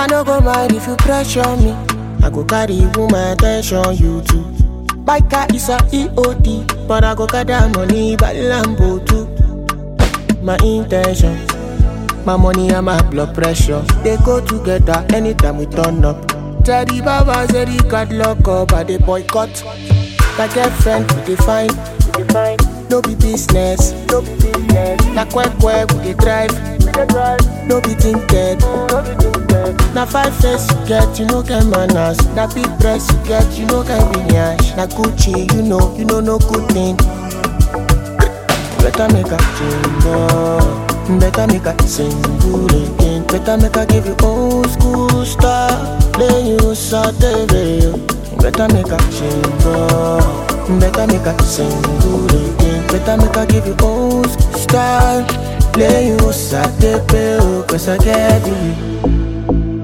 no go mind if you pressure me. I go carry woman attention, you too. Biker is a EOD, but I go gather money by Lambo too. My intention, my money and my blood pressure, they go together anytime we turn up. Teddy Baba said he got lock up, I they boycott. My girlfriend, we define, we define. No be business, no be business. Na quack quack, we dey drive, we dey drive. No be tinted, no be tinted. Na five face you get, you no get manners. Na big dress you get, you no get lineage. Na Gucci, you know, you know no good thing. Better make a change, oh. Better make a single again. Better make a give you old school style. Then you saute video. Better make a change, oh. Better make a single again. Better make a give you old school style. Play you saute video. Cause I get you.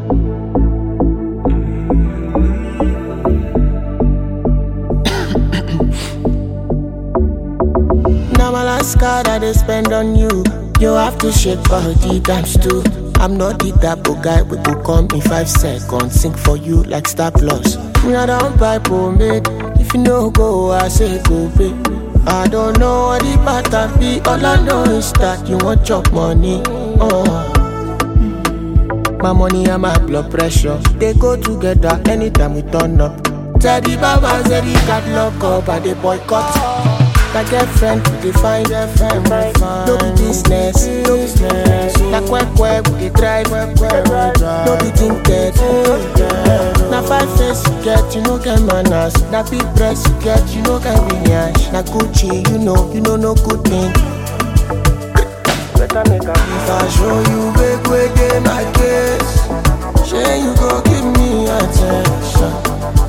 Now my last card I they spend on you. You have to shake body times two. I'm not the type of guy we go come in five seconds. Sing for you like Star Plus. Me I don't buy pomade. If you no go, I say go pay. I don't know what the pattern be. All I know is that you want chop money. Oh. My money and my blood pressure they go together anytime we turn up. Teddy Baba said he got lock up and they boycott. My girlfriend we define girlfriend we define. No be business, no business. Na quack quack we dey drive, no be tinted. Na five face you get, you no get manners. Na big dress you get, you no get lineage. Na Gucci, you know, you know no good thing. Better make a If I show you big way dey my case, shey you go give me attention.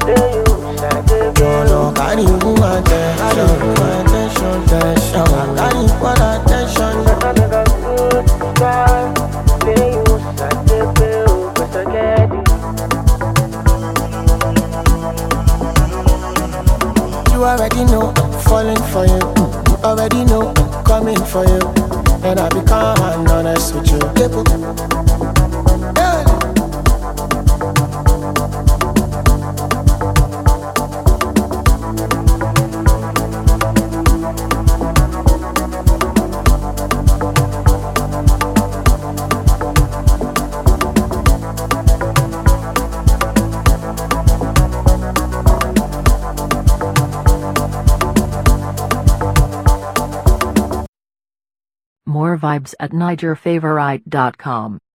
Jọ̀lọ̀ kárí fún attention, attention, attention. Kárí fún attention. You already know I'm falling for you. You already know I'm coming for you. And I become honest with you. Yeah. More vibes at NigerFavorite.com.